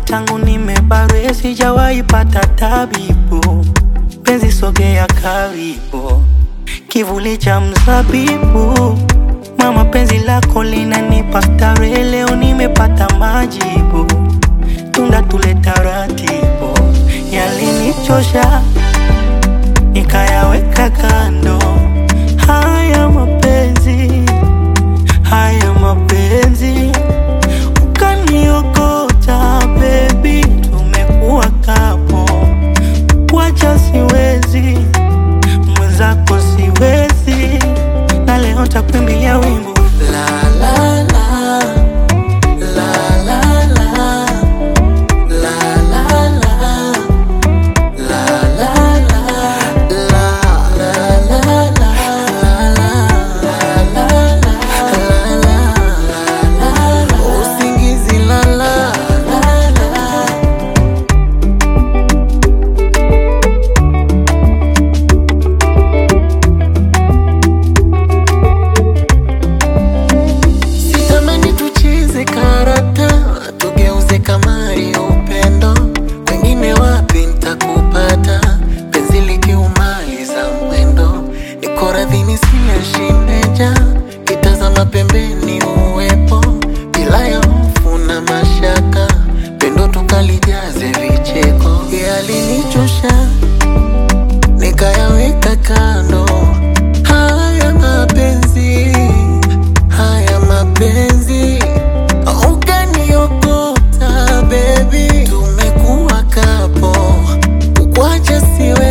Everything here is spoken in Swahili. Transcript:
tangu nimebarwe sijawahi pata tabibu. Penzi sogea karibu, kivuli cha mzabibu. Mama, penzi lako linanipa starehe, leo nimepata majibu. Tunda tule taratibu, yalinichosha nikayaweka kando. Haya mapenzi, haya mapenzi, ukaniokota baby, tumekuwa kapo, wacha siwezi, mwenzako siwezi, na leo takuimbia wimbo la la la la la la la la la La la la la la la la usingizi la la Sitamani tucheze karata, tugeuze kamari ya upendo. Wengine wapi nitakupata, penzi likiumaliza mwendo. Niko radhi nisile shindeja, kitazama pembeni uwepo, bila ya hofu na mashaka, pendo tukalijaze vicheko. Yalinichosha nikayaweka kando, haya mapenzi haya mapenzi ukaniokota bebi, tumekuwa kapo, ukwacha siwe